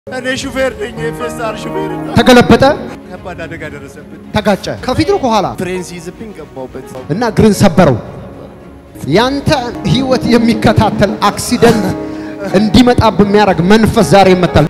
እኔ ሹፌር ነኝ፣ የፌስታር ሹፌር እና ተገለበጠ፣ ከባድ አደጋ ደረሰብን። ተጋጨ። ከፊት ነው ከኋላ ፍሬን ሲይዝብኝ ገባሁበት። እና እግርን ሰበረው። ያንተ ህይወት የሚከታተል አክሲደንት እንዲመጣ በሚያደርግ መንፈስ ዛሬ ይመታል።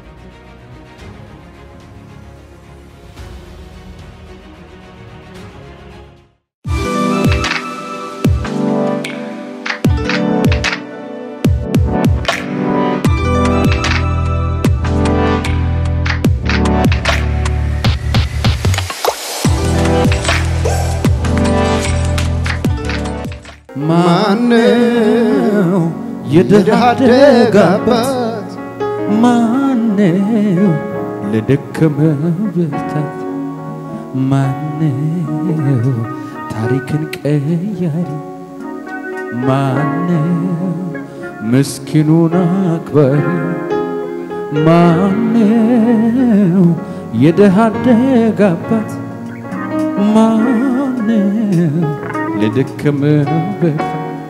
ማነው የድሃ አደግ አባት? ማነው ለደከመ ብርታት? ማነው ታሪክን ቀያሪ? ማነው ምስኪኑን አክባሪ? ማነው የድሃ አደግ አባት? ማነው ለደከመ ብርታት?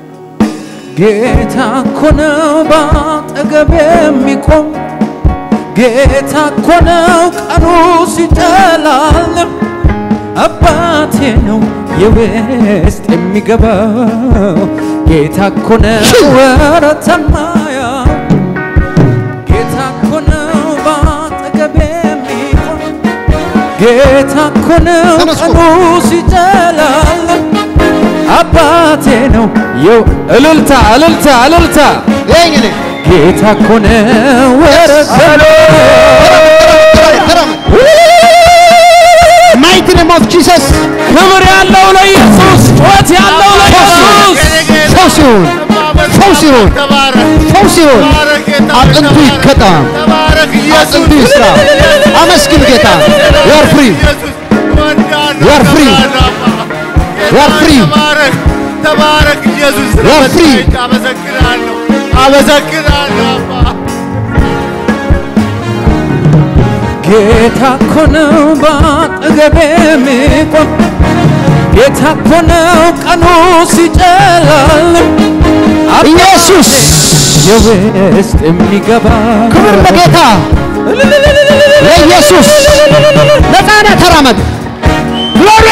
ጌታ እኮ ነው ባጠገብ የሚቆም ጌታ እኮ ነው ቀኑ ሲጨላልም አባቴ ነው የውስጥ የሚገባው ጌታ እኮ ነው ወረተን ማያው ጌታ እኮ ነው ባጠገብ የሚቆም ጌታ እኮ ነው ተነሱ። ቀኑ ሲጨላልም አባቴ ነው የው እልልታ እልልታ እልልታ ይሄኝ እኔ ጌታ እኮ ነው ወረሰሎ ማይቲ ኔም ኦፍ ጂሰስ ክብር ያለው ለኢየሱስ ጩኸት ያለው ለኢየሱስ ፈውስ ይሁን፣ ፈውስ ይሁን፣ ተባረክ፣ ፈውስ ይሁን። ተባረክ ጌታ ሆይ፣ አጥንቱ ተባረክ። ይከጣም፣ ተባረክ ኢየሱስ። አጥንቱ ይስራ። አመስግን ጌታ። you are free ኢየሱስ እወድሃለሁ፣ You are free. እከብርሃለሁ አባ። ጌታ You are ሆይ፣ free. ተባረክ፣ ተባረክ ኢየሱስ። You are free. ስለመጣህ አመሰግናለሁ፣ አመሰግናለሁ አባ። ጌታ እኮ ነው ባጠገቤ የሚቆም ጌታ እኮ ነው ቀኑ ሲጨላልም ኢየሱስ የውስጥ የሚገባ ክብር ለጌታ ለኢየሱስ። ነፃነህ ተራመድ። ግሎሪ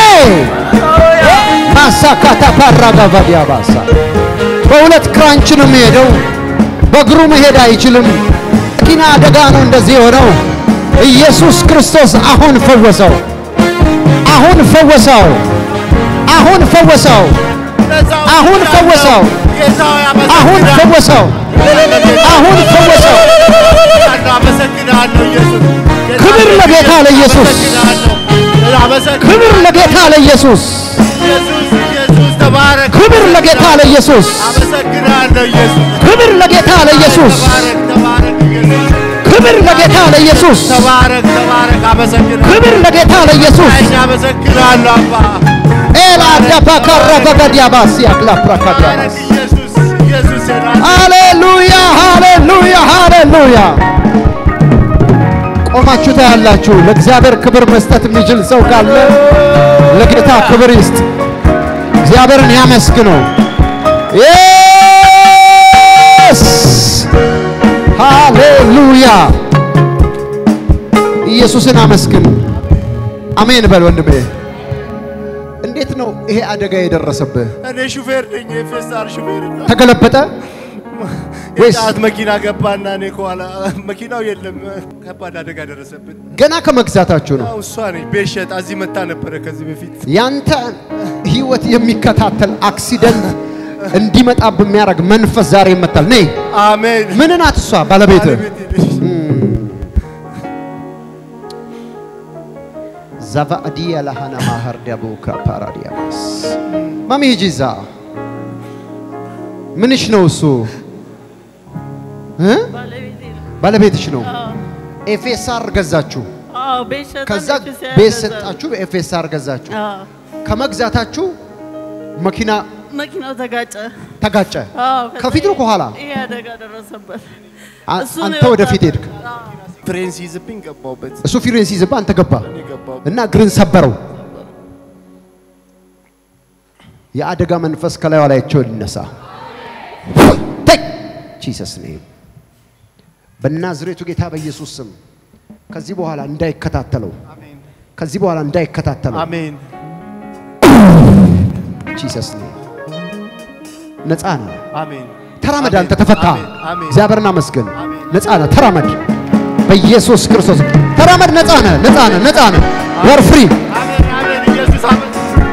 ማሳካታ ፓራጋቫዲያ ባሳ በሁለት ክራንች ነው የሚሄደው። በእግሩ መሄድ አይችልም። መኪና አደጋ ነው እንደዚህ የሆነው። ኢየሱስ ክርስቶስ አሁን ፈወሰው። አሁን ፈወሰው። አሁን ፈወሰው። ነፃ አሁን ወጥቻለሁ። ፈወሰው። ጌታ ሆይ፣ አሁን አመሰግናለሁ። ፈወሰው። አሁን ፈወሰው። አመሰግናለሁ ኢየሱስ። ጌታ ክብር ሆይ፣ ለጌታ ለኢየሱስ። አመሰግናለሁ። አመሰግናለሁ። ክብር ለጌታ ለኢየሱስ። ኢየሱስ ኢየሱስ ተባረክ። ክብር ለጌታ ለኢየሱስ። አመሰግናለሁ ኢየሱስ። ክብር ለጌታ ለኢየሱስ። ተባረክ ተባረክ ኢየሱስ። ክብር ለጌታ ለኢየሱስ። ተባረክ ተባረክ። አመሰግናለሁ። ክብር ለጌታ ለኢየሱስ። እኛ አመሰግናለሁ አባ። ኤላ ዳባ ካራቫጋዲያ ባሲ አክላፕራካዲያ ተባረክ ኢየሱስ ኢየሱስ የናዝሬቱ ሃሌሉያ ሃሌሉያ ሃሌሉያ። ቆማችሁ ታያላችሁ። ለእግዚአብሔር ክብር መስጠት የሚችል ሰው ካለ ለጌታ ክብር ይስጥ። እግዚአብሔርን ያመስግነው። የስ ሃሌሉያ። ኢየሱስን አመስግን። አሜን በል ወንድሜ። እንዴት ነው ይሄ አደጋ የደረሰብህ? እኔ ሹፌር ነኝ፣ የፌስታር ሹፌር እና ተገለበጠ ወይስ የጫት መኪና ገባና እኔ ከኋላ መኪናው የለም። ከባድ አደጋ ደረሰብን። ገና ከመግዛታችሁ ነው? ያው እሷ ነኝ ቤት ሸጣ እዚህ መታ ነበረ ከዚህ በፊት ያንተ ህይወት የሚከታተል አክሲደንት እንዲመጣ በሚያደርግ መንፈስ ዛሬ ይመታል። ነይ አሜን። ምን ናት እሷ? ባለቤት ባለቤቴ ነች። ዛቫዲያ ለሃና ማህር ዳቡካ ፓራዲያማስ ማሚ ሂጂ እዛ። ምንሽ ነው እሱ? እ? ባለቤቴ ነው። ባለቤትሽ ነው። አዎ፣ ኤፌሳር ገዛችሁ። አዎ፣ ቤት ሸጠን ከዛ ቤተክርስቲያን ቤት ገዛን። ሰጣችሁ፣ ኤፌሳር ገዛችሁ። አዎ፣ ከመግዛታችሁ መኪና መኪናው ተጋጨ። ተጋጨ። አዎ፣ ከዛ ከፊት ነው ከኋላ? ይሄ አደጋ ደረሰበት። አ- እሱ ነው አንተ ወደፊት የወጣው። ሄድክ። አዎ፣ ፍሬን ሲይዝብኝ ገባሁበት። እሱ ፊሬን ሲይዝብህ አንተ ገባ እኔ ገባሁ። እና እግርን ሰበረው። የአደጋ መንፈስ ከላዩ ላያቸው ይነሳ። ጂሰስ ኔም በናዝሬቱ ጌታ በኢየሱስ ስም ከዚህ በኋላ እንዳይከታተለው ከዚህ በኋላ እንዳይከታተለው አሜን ጂሰስ ኔም ነፃ ነው። አሜን ተራመድ፣ አሜን። አንተ ተፈታ። አሜን። አሜን። እግዚአብሔርን አመስግን። አሜን። ነፃ ነህ፣ ተራመድ። በኢየሱስ ክርስቶስ ተራመድ። ነፃ ነህ፣ ነፃ ነህ፣ ነፃ ነህ። ወር ፍሪ አሜን አሜን ኢየሱስ አሜን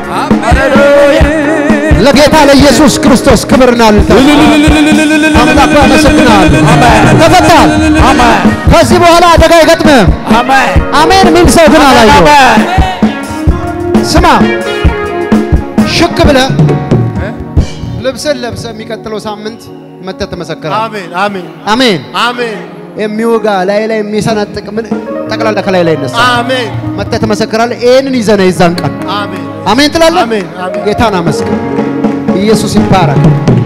ለጌታ ለኢየሱስ ክርስቶስ ክብርና ልልታ አምላክ ሆይ አመሰግናለሁ። ተፈታል። ከዚህ በኋላ አደጋ አይገጥምህም። አሜን የሚል ሰው ግን አላየው። ስማ ሽክ ብለህ ልብስን ለብሰህ የሚቀጥለው ሳምንት መተህ ትመሰክራለህ። አሜን አሜን አሜን። አሜን የሚወጋ ላይ ላይ የሚሰነጥቅ ምን ጠቅላላ ከላይ ላይ ይነሳል። አሜን መተህ ትመሰክራለህ። ይህንን ይዘህ ነው የዛን ቀን አሜን አሜን ትላለህ። አሜን፣ አሜን። ጌታን አመስግን። ኢየሱስ ይባረክ።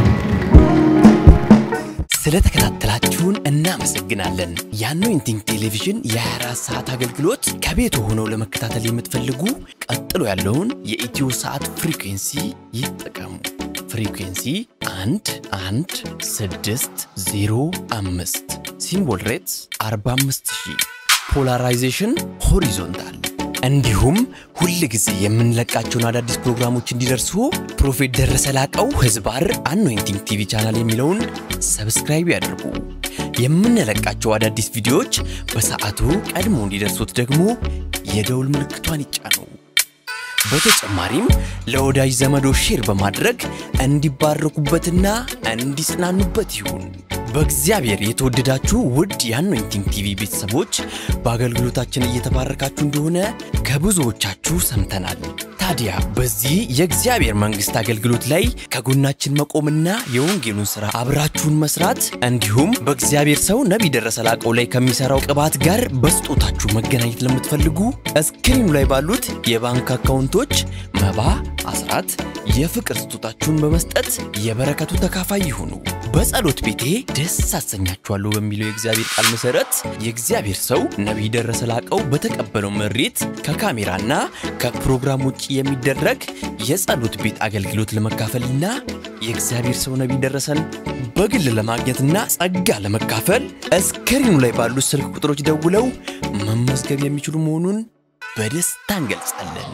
ስለተከታተላችሁን እናመሰግናለን። የአኖይንቲንግ ቴሌቪዥን የ24 ሰዓት አገልግሎት ከቤት ሆነው ለመከታተል የምትፈልጉ ቀጥሎ ያለውን የኢትዮ ሰዓት ፍሪኩንሲ ይጠቀሙ። ፍሪኩንሲ 1 1 6 0 5 ሲምቦል ሬትስ 45000 ፖላራይዜሽን ሆሪዞንታል እንዲሁም ሁል ጊዜ የምንለቃቸውን አዳዲስ ፕሮግራሞች እንዲደርሱ ፕሮፌት ደረሰ ላቀው ህዝባር አኖይንቲንግ ቲቪ ቻናል የሚለውን ሰብስክራይብ ያድርጉ። የምንለቃቸው አዳዲስ ቪዲዮዎች በሰዓቱ ቀድሞ እንዲደርሱት ደግሞ የደውል ምልክቷን ይጫኑ። በተጨማሪም ለወዳጅ ዘመዶ ሼር በማድረግ እንዲባረኩበትና እንዲጽናኑበት ይሁን። በእግዚአብሔር የተወደዳችሁ ውድ የአኖይንቲንግ ቲቪ ቤተሰቦች በአገልግሎታችን እየተባረካችሁ እንደሆነ ከብዙዎቻችሁ ሰምተናል። ታዲያ በዚህ የእግዚአብሔር መንግሥት አገልግሎት ላይ ከጎናችን መቆምና የወንጌሉን ሥራ አብራችሁን መስራት እንዲሁም በእግዚአብሔር ሰው ነቢይ ደረሰ ላቀው ላይ ከሚሠራው ቅባት ጋር በስጦታችሁ መገናኘት ለምትፈልጉ እስክሪኑ ላይ ባሉት የባንክ አካውንቶች መባ፣ አስራት፣ የፍቅር ስጦታችሁን በመስጠት የበረከቱ ተካፋይ ይሁኑ። በጸሎት ቤቴ ደስ አሰኛችኋለሁ በሚለው የእግዚአብሔር ቃል መሰረት የእግዚአብሔር ሰው ነቢይ ደረሰ ላቀው በተቀበለው መሬት ከካሜራና ከፕሮግራም ውጭ የሚደረግ የጸሎት ቤት አገልግሎት ለመካፈልና የእግዚአብሔር ሰው ነቢይ ደረሰን በግል ለማግኘትና ጸጋ ለመካፈል እስክሪኑ ላይ ባሉት ስልክ ቁጥሮች ደውለው መመዝገብ የሚችሉ መሆኑን በደስታ እንገልጻለን።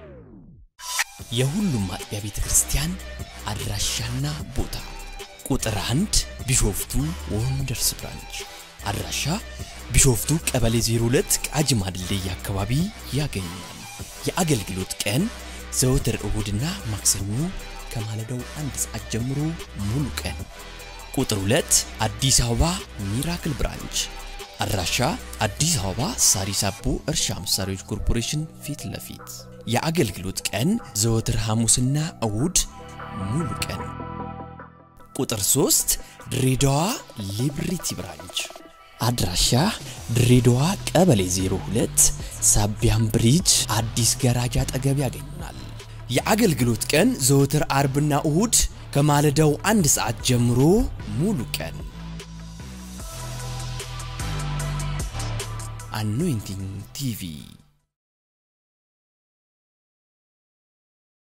የሁሉም አጥቢያ ቤተ ክርስቲያን አድራሻና ቦታ ቁጥር አንድ ቢሾፍቱ ወንደርስ ብራንች አድራሻ ቢሾፍቱ ቀበሌ 02 ቃጂማ ድልድይ አካባቢ ያገኛል። የአገልግሎት ቀን ዘወትር እሁድና ማክሰኞ ከማለዳው አንድ ሰዓት ጀምሮ ሙሉ ቀን። ቁጥር 2 አዲስ አበባ ሚራክል ብራንች አድራሻ አዲስ አበባ ሳሪስ አቦ እርሻ መሳሪያዎች ኮርፖሬሽን ፊት ለፊት የአገልግሎት ቀን ዘወትር ሐሙስና እሁድ ሙሉ ቀን። ቁጥር 3 ድሬዳዋ ሊብሪቲ ብራንች አድራሻ ድሬዳዋ ቀበሌ 02 ሳቢያም ብሪጅ አዲስ ገራጃ አጠገብ ያገኙናል። የአገልግሎት ቀን ዘወትር አርብና እሁድ ከማለዳው አንድ ሰዓት ጀምሮ ሙሉ ቀን። አኖይንቲንግ ቲቪ